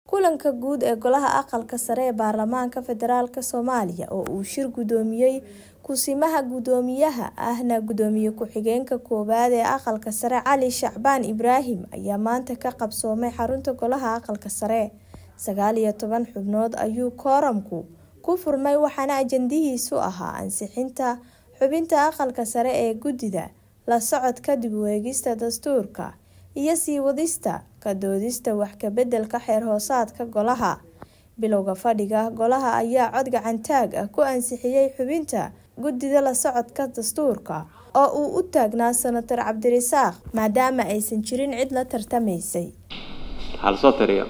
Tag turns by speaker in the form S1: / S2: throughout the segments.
S1: kulanka guud ee golaha aqalka sare ee baarlamaanka federaalk soomaaliya oo uu shir gudoomiyey kusimaha gudoomiyaha ahna gudoomiye ku-xigeenka koowaad ee aqalka sare cali shacbaan ibraahim ayaa maanta ka qabsoomay xarunta golaha aqalka sare sagaal iyo toban xubnood ayuu kooramku ku furmay waxaana ajandihiisu ahaa ansixinta xubinta aqalka sare ee guddida la socodka dib u eegista dastuurka iyo sii wadista ka doodista wax ka bedelka xeer hoosaadka golaha bilowga fadhiga golaha ayaa cod gacantaag ah ku ansixiyey xubinta guddida la socodka dastuurka oo uu u taagnaa senator cabdirasaaq maadaama aysan jirin cid la tartamaysay
S2: halsoo tiriyo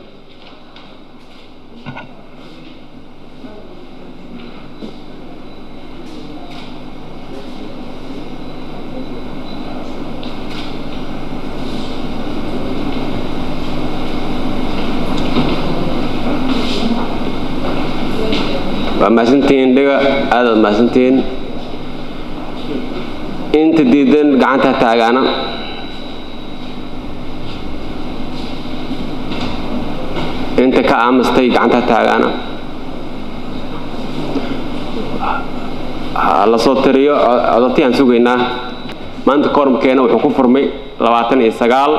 S2: waa mahadsantihiin dhiga aadaad mahadsantihiin inta diidan gacanta taagaana inta ka aamastay gacanta taagaana la soo tiriyo codotiyaan sugaynaa maanta koormkeena wuxuu ku furmay labaatan iyo sagaal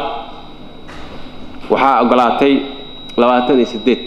S2: waxaa ogolaatay labaatan iyo siddeed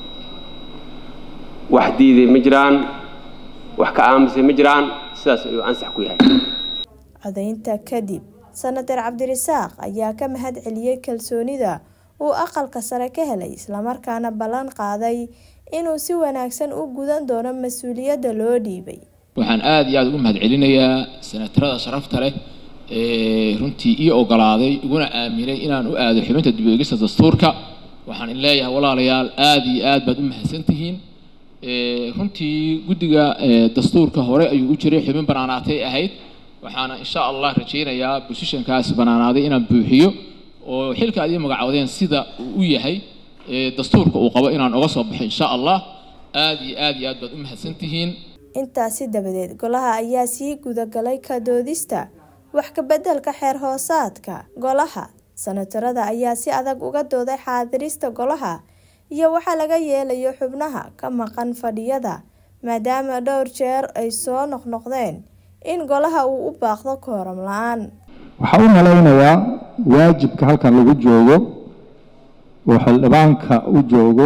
S2: wax diiday ma jiraan wax ka aamusay ma jiraan sidaas ayuu ansax ku yahay
S1: codaynta kadib senator cabdirasaaq ayaa ka mahad celiyey kalsoonida uu aqalka sare ka helay islamarkaana ballan qaaday inuu si wanaagsan u gudan doono mas-uuliyadda loo dhiibay
S3: waxaan aada iyo aada ugu mahad celinayaa senatarada sharafta leh ee runtii ii ogolaaday iguna aaminay inaan u aado xubinta dib u eegista dastuurka waxaan in leeyahay walaalayaal aada iyo aad baad u mahadsantihiin runtii guddiga dastuurka hore ayuu u jiray xubin banaanaatay ahayd waxaana insha allah rajaynayaa bosishankaas banaanaaday inaan buuxiyo oo xilka aad ii magacowdeen sida uu u yahay dastuurka uu qabo inaan oga soo baxo insha allah aada iyo aad iyo aad baad u mahadsantihiin
S1: intaasi dabadeed golaha ayaa sii gudagalay ka doodista wax ka bedelka xeer hoosaadka golaha senatarada ayaa si adag uga dooday xaadirista golaha iyo waxaa laga yeelayo xubnaha ka maqan fadhiyada maadaama dhowr jeer ay soo noqnoqdeen in golaha uu u baaqdo kooram la-aan
S4: waxaa u malaynayaa waajibka halkan lagu joogo oo xildhibaanka u joogo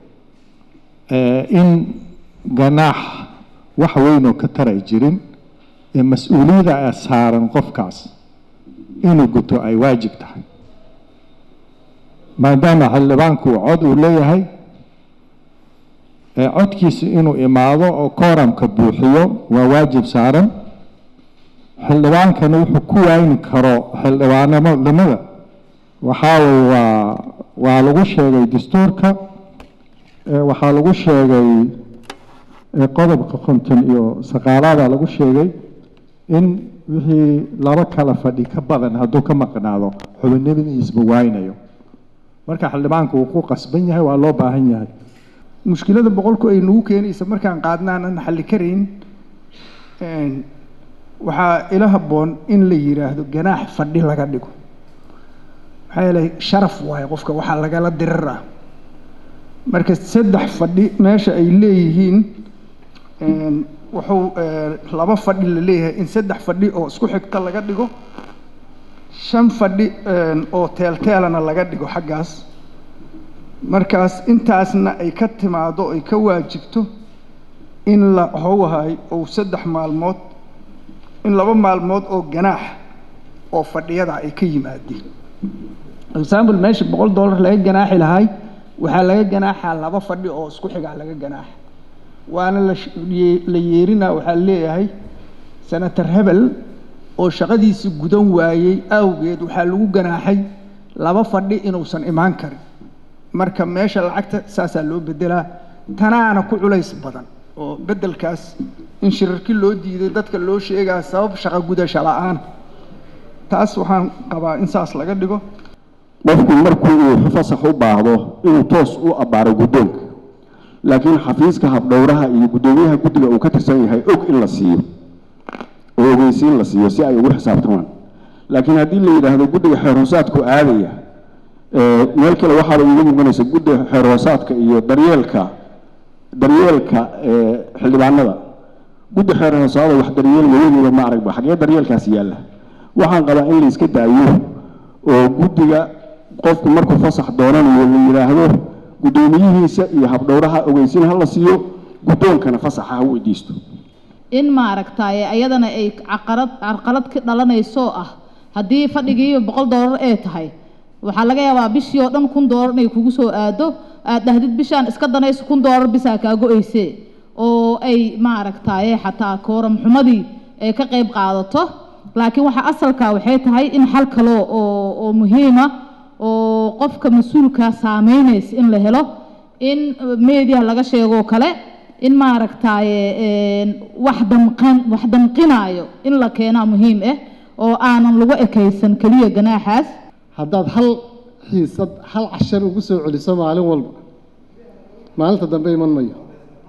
S4: in ganaax wax weynoo ka taray jirin ee mas-uuliyada a saaran qofkaas inuu guto ay waajib tahay maadaama xildhibaanku cod uu leeyahay codkiisu inuu imaado oo kooramka buuxiyo waa waajib saaran xildhibaankana wuxuu ku wayni karo xildhibaanimada waxaaway waa waa lagu sheegay dastuurka waxaa lagu sheegay qodobka konton iyo saqaalaada lagu sheegay in wixii laba kala fadhi ka badan hadduu ka maqnaado xubinimadiisba waynayo marka xildhibaanku uu ku qasban yahay waa loo baahan yahay
S5: mushkilada boqolku ay nagu keenaysa markaan qaadnaanan xalli karayn waxaa ila habboon in la yiraahdo ganaax fadhi laga dhigo maxaa yeelay sharaf waayo qofka waxaa lagala dirar ah marka saddex fadhi meesha ay leeyihiin wuxuu laba fadhi la leeyahay in saddex fadhi oo isku xigta laga dhigo shan fadhi oo teelteelana laga dhigo xaggaas markaas intaasna ay ka timaado ay ka waajibto in la howhay ou saddex maalmood in laba maalmood oo ganaax oo fadhiyada ay ka yimaadeen example meesha boqol dollar laga ganaaxi lahay waxaa laga ganaaxaa laba fadhi oo isku xigaa laga ganaaxa waana la yeerinaa waxaa leeyahay senator hebel oo shaqadiisi gudan waayey awgeed waxaa lagu ganaaxay laba fadhi inuusan imaan karin marka meesha lacagta saasaa loo bedelaa tanaana ku culays badan oo bedelkaas in shirarki loo diiday dadka loo sheegaa sabab shaqo gudasho la-aan taas waxaan qabaa in saas laga dhigo
S6: qofku markuu uu fasax u baahdo inuu toos u abbaaro guddoonka laakiin xafiiska habdhowraha iyo guddoomiyaha guddiga uu ka tirsan yahay og in la siiyo oo ogeysiin la siiyo si ay ugu xisaabtamaan laakiin haddii la yidhaahdo guddiga xeer hoosaadku aadaya meel kale waxaaba iiga muuqanaysa guddi xeer hoosaadka iyo daryeelka daryeelka xildhibaanada guddi xeer hoosaada wax daryeel weligiiba ma aragba xagee daryeelkaasi yaalla waxaan qabaa in la iska daayo oo guddiga qofku markuu fasax doonanayo la yidhaahdo guddoomiyihiisa iyo habdhowraha ogeysin ha la siiyo guddoonkana fasaxa ha weydiisto
S7: in maaragtaaye ayadana ay caqarad carqalad ka dhalanayso ah haddii fadhigii boqol doolar ee tahay waxaa laga yaabaa bishii oo dhan kun doolar inay kugu soo aado aad dhahdid bishaan iska danayso kun doolar bisaa kaa go-eyse oo ay maaragtaaye xataa kooram xumadii ay ka qayb qaadato laakiin waxa asalka waxay tahay in xal kalo oo oo muhiima oo qofka mas-uulka saameynaysa in la helo in meediya laga sheegoo kale in maaragtaaye wax damqan wax damqinaayo in la keenaa muhiim ah oo aanan lagu ekaysan keliya ganaaxaas
S8: haddaad hal xiisad hal cashar ugu soo celiso maalin walba maalinta dambe iman mayo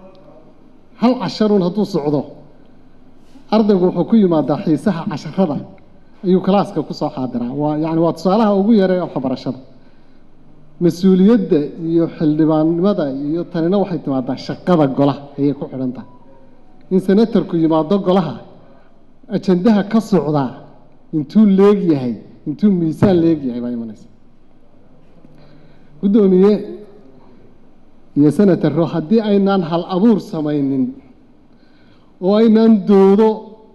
S8: hal casharun hadduu socdo ardaygu wuxuu ku yimaadaa xiisaha casharada ayuu kalaaska kusoo xaadiraa waa yani waa tusaalaha ugu yaree waxbarashada mas-uuliyadda iyo xildhibaannimada iyo tanina waxay timaadaa shaqada golaha ayay ku xidhan tahay in senatarku yimaado golaha ajandaha ka socdaa intuu leegyahay intuu miisaan leegyahay baa imanaysa guddoomiye iyo senataro haddii aynaan hal abuur samaynin oo aynaan doodo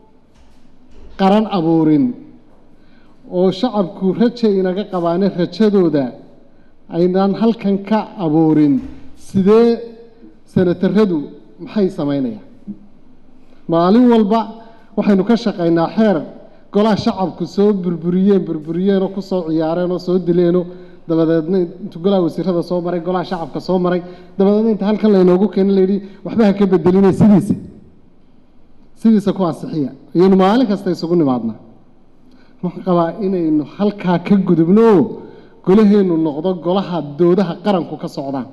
S8: qaran abuurin oo shacabku raja inaga qabaane rajadooda aynaan halkan ka abuurin sidee senataradu maxay samaynayaan maalin walba waxaynu ka shaqaynaa xeer golaha shacabku soo burburiyeen burburiyeenoo kusoo ciyaareenoo soo dileenoo dabadeedna intu golaha wasiirada soo maray golaha shacabka soo maray dabadeedna inta halkan laynoogu keena layidhi waxba ha ka bedelinay sidiisa sidiisa ku ansixiya ayaynu maalin kasta isugu nimaadnaa waxaan qabaa inaynu halkaa ka gudubno oo golaheennu noqdo golaha doodaha qaranku ka socdaan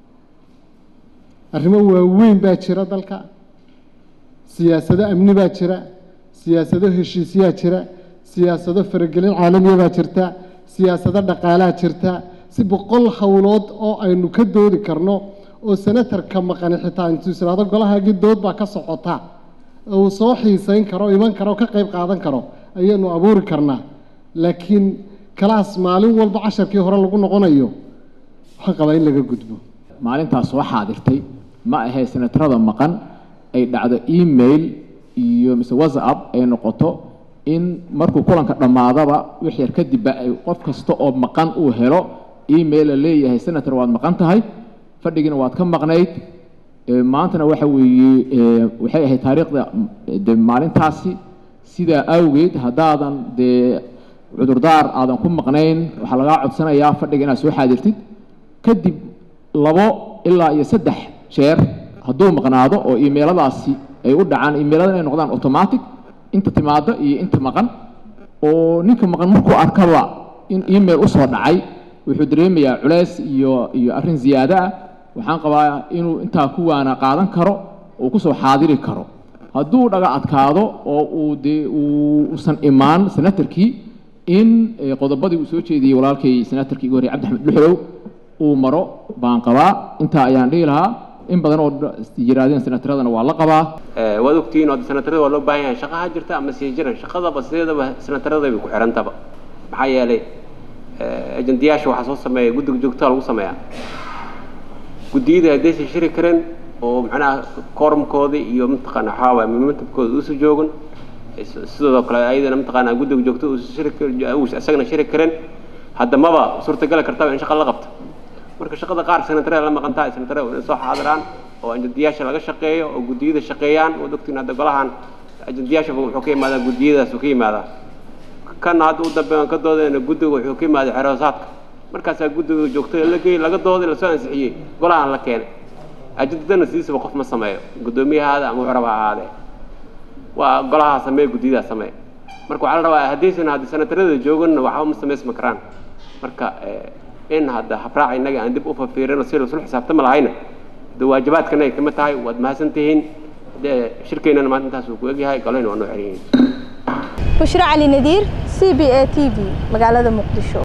S8: arrimo waaweyn baa jira dalka siyaasado amni baa jira siyaasado heshiisyaa jira siyaasado faragelin caalamiya baa jirta siyaasado dhaqaalaa jirta si boqol howlood oo aynu ka doodi karno oo senatarka maqani xitaa intuu isiraado golahaagii dood baa ka socota uu soo xiisayn karo iman karo ka qayb qaadan karo ayaynu abuuri karnaa laakiin kalaas maalin walba casharkii hore lagu noqonayo waxaan qabaa in laga gudbo
S3: maalintaas soo xaadirtay ma ahee senatarada maqan ay dhacdo email iyo mise whatsapp ay noqoto in markuu kulanka dhammaadaba wix yar kadibba ay qof kasta oo maqan uu helo email la leeyahay senator waad maqan tahay fadhigiina waad ka maqnayd maantana waxa weeye waxay ahayd taariikhda de maalintaasi sidaa awgeed haddaadan dee cudurdaar aadan ku maqnayn waxaa lagaa codsanayaa fadhiga inaad soo xaadirtid kadib labo ilaa iyo saddex jeer hadduu maqnaado oo imeiladaasi ay u dhacaan imeilada inay noqdaan automatic inta timaado iyo inta maqan oo ninka maqan markuu arkaba in email usoo dhacay wuxuu dareemayaa culeys iyo iyo arrin ziyaado ah waxaan qabaa inuu intaa ku waana qaadan karo oo kusoo xaadiri karo hadduu dhaga adkaado oo uu dee uusan imaan senatarkii in qodobadii uu soo jeediyey walaalkay senatarkii igu horrey cabdi axmed dhuxlow uu maro baan qabaa intaa ayaan dhihi lahaa in badan oo yiraadeen senataradana waa la qabaa
S2: waad ogtihiin oo senatarada waa loo baahan yahay shaqaha jirta ama sii jiran shaqadaba sideedaba senatarada bay ku xirantaba maxaa yeelay ajandiyaasha waxaa soo sameeya guddiga joogtada lagu sameeyaa guddiyada haddaysan shiri karin oo macnaha koormkooda iyo mataqaana waxaa waaya momentumkooda uusa joogan sidoo kale ayadana mataqaana guddiga joogtada uusa shiri uusa isagana shiri karin haddamaba suurtagala kartaba in shaqa la qabto marka shaqada qaar senatarada la maqantaa senatarada inay soo xaadiraan oo ajandiyaasha laga shaqeeyo oo guddiyada shaqeeyaan waad ogtiin hadda golahan ajandiyaashaba wuxuu ka yimaadaa guddiyadaas uu ka yimaadaa kana hadda u dambeeyan ka doodayna guddiga wuxuu ka yimaadaa xeroosaadka markaasaa guddiga joogtada la geeyey laga dooday lasoo ansixiyey golahan la keenay ajandadana sidiisaba qof ma sameeyo guddoomiyahaada ama wuxuu rabaa ahaadee waa golahaa sameeya guddiyadaa sameeya marka waxaa la rabaa haddaysan hadda senatarada jooganna waxba ma samaysma karaan marka in hadda habraaca innaga aan dib u fafiirino si lasula xisaabtama lahayna de waajibaadkana ay kamid tahay waad mahadsan tihiin dee shirkeennana maanta intaas uu ku egyahay galayna waa noo xeryihiin
S1: bushra cali nadiir c b a t v magaalada muqdisho